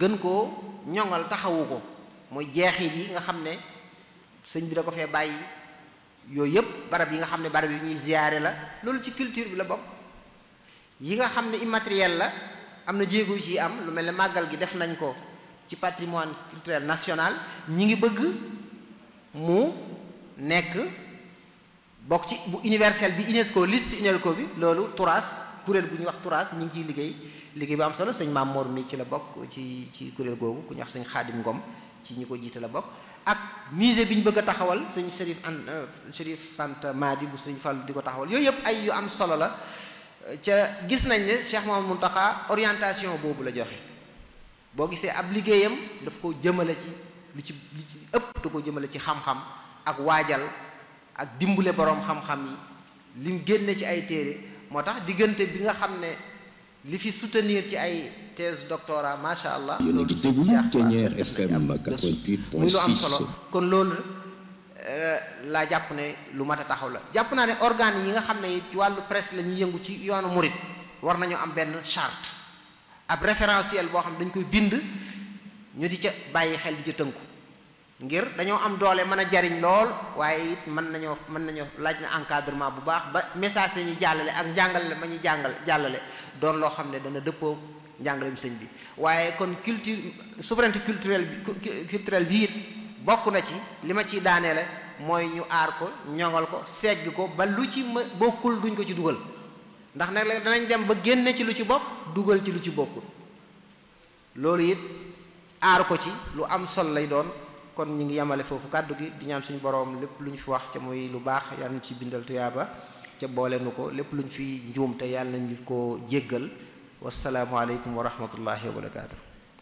gën koo ñoŋal taxawu ko mooy jeexit yi nga xam ne sëñ bi da ko fee bàyyi yooyu yëpp barab yi nga xam ne barab yu ñuy ziyaare la loolu ci culture bi la bokk yi nga xam ne immatériel la am na jéego yu ci am lu mel ne màggal gi def nañ ko ci patrimoine culturel national ñi ngi bëgg mu nekk bokk ci bu universel bi UNESCO liste UNESCO bi loolu turas kuréel gu ñuy wax turas ñi ngi ciy liggéey liggéey bu am solo sëñ Maam Mor mi ci la bokk ci ci kuréel googu ku ñuy wax sëñ Xaadim Ngom ci ñi ko jiite la bokk ak musée bi ñu bëgg a taxawal sëñ Chérif an Chérif Fanta Madi bu sëñ Fall di ko taxawal yooyu yëpp ay yu am solo la ca gis nañ ne Cheikh Mouhamadou Mountakha orientation boobu la joxe boo gisee ab liggéeyam daf ko jëmale ci lu ci lu ci ëpp da ko jëmale ci xam-xam ak waajal ak dimbule boroom xam-xam yi lim génne ci ay téere moo tax diggante bi nga xam ne li fi soutenir ci ay thèse doctorat macha allah. loolu déglu Ténière FM 88.6 muy lu am solo kon loolu laa jàpp ne lu mat a taxaw la jàpp naa ne organes yi nga xam ne ci wàllu presse la ñuy yëngu ci yoonu murit war nañoo am benn charte ab référentiel boo xam dañ koy bind ñu di ca bàyyi xel di ca tënku ngir dañoo am doole mën a jariñ lool waaye it mën nañoo mën nañoo laaj na encadrement bu baax ba message yi ñuy jàllale ak njàngale ma ñuy jàngal jàllale doon loo xam ne dana dëppoo njàngaleem sëñ bi waaye kon culture souveraineté culturelle bi culturelle bi it bokk na ci li ma ciy daaneele mooy ñu aar ko ñoŋal ko segg ko ba lu ci ma bokkul duñ ko ci dugal ndax nag danañ dem ba génne ci lu ci bokk dugal ci lu ci bokkul loolu it aar ko ci lu am sol lay doon kon ñu ngi yemale foofu kàddu gi di ñaan suñu boroom lépp lu ñu fi wax ca muy lu baax yàlla ñu ci bindal tuyaaba ca boole nu ko lépp lu ñu fi njuum te yàlla nañu ko jéggal wasalaamualeykum wa rahmatullahi wa barakaatu.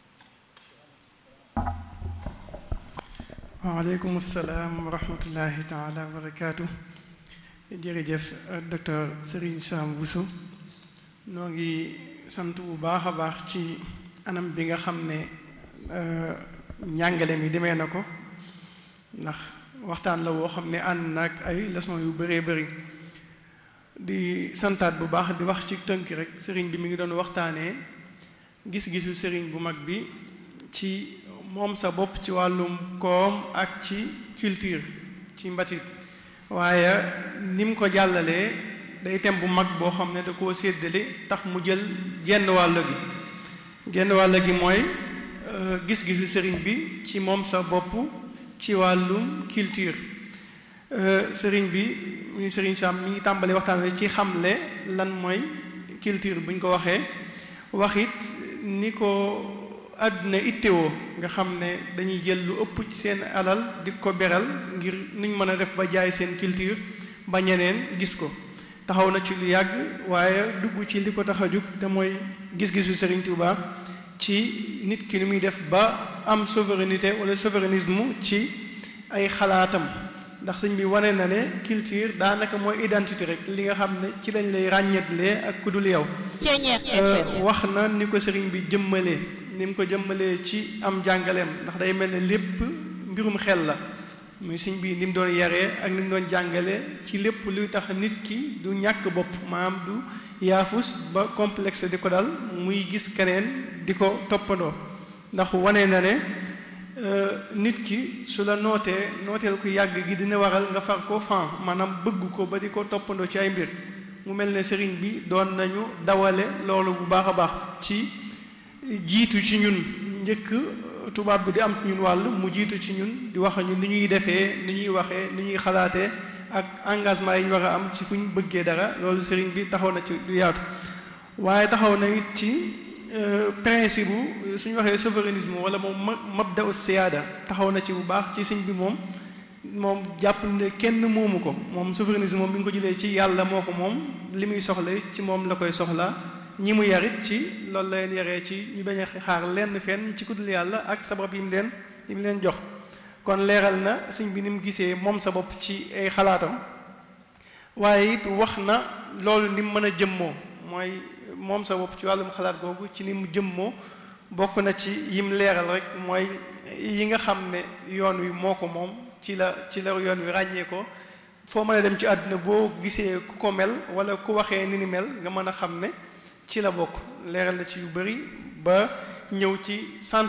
waaleykum salaam wa rahmatullahi taala wa barakaatu. jërëjëf docteur Serigne Sam Bousso noo ngi sant bu baax a baax ci anam bi nga xam ne njàngale mi demee na ko ndax waxtaan la woo xam ne ànd na ak ay leçon yu bëree bëri di santaat bu baax di wax ci tënk rek sëriñ bi mi ngi doon waxtaanee gis-gisu sëriñ bu mag bi ci moom sa bopp ci wàllum koom ak ci culture ci mbatit waaye ni mu ko jàllalee day tem bu mag boo xam ne da koo séddale tax mu jël genn wàll gi genn wàll gi mooy gis-gisu sëriñ bi ci moom sa bopp ci wàllum culture sëriñ bi muy sëriñ Sam mi ngi tàmbali waxtaan wi ci xamle lan mooy culture bu ñu ko waxee waxit ni ko àdduna ittewoo nga xam ne dañuy jël lu ëpp ci seen alal di ko beral ngir nuñ mën a def ba jaay seen culture ba ñeneen gis ko taxaw na ci lu yàgg waaye dugg ci li ko tax a jug te mooy gis-gisu Serigne Touba ci nit ki ni muy def ba am souveraineté wala souverainisme ci ay xalaatam ndax sëñ bi wane na ne culture daanaka mooy identité rek li nga xam ne ci lañ lay ràññetlee ak ku dul yow wax na ni ko sëriñ bi jëmmalee ni mu ko jëmmalee ci am jàngaleem ndax day mel ne lépp mbirum xel la muy sëñ bi ni mu doon yaree ak ni mu doon jàngale ci lépp luy tax nit ki du ñàkk bopp maanaam du yaafus ba complexe di ko dal muy gis keneen di ko toppandoo ndax wane na ne nit ki su la nootee nooteel ku yàgg gi dina waral nga far ko fan maanaam bëgg ko ba di ko toppandoo ci ay mbir mu mel ne sëriñ bi doon nañu dawale loolu bu baax a baax ci jiitu ci ñun njëkk tubaab bi di am ñun wàll mu jiitu ci ñun di wax ñun ni ñuy defee ni ñuy waxee ni ñuy xalaatee ak engagement yi ñu war a am ci fu ñu bëggee dara loolu sëriñ bi taxaw na ci lu yaatu waaye taxaw na it ci principe bu suñu waxee souverainisme wala moom mabda u siyaada taxaw na ci bu baax ci sëñ bi moom moom jàpp ne kenn moomu ko moom souverainisme moom bi nga ko jëlee ci yàlla moo ko moom li muy soxla ci moom la koy soxla ñi mu yarit ci loolu la leen yaree ci ñu bañ a xaar lenn fenn ci kuddul yàlla ak sabab yi mu leen yi mu leen jox kon leeral na sëñ bi ni mu gisee moom sa bopp ci ay xalaatam waaye it wax na loolu ni mu mën a jëmmoo mooy moom sa bopp ci wàllum xalaat googu ci ni mu jëmmoo bokk na ci yim leeral rek mooy yi nga xam ne yoon wi moo ko moom ci la ci la yoon wi ràññee ko foo mën a dem ci àdduna boo gisee ku ko mel wala ku waxee ni ni mel nga mën a xam ne ci la bokk leeral na ci yu bari ba ñëw ci sant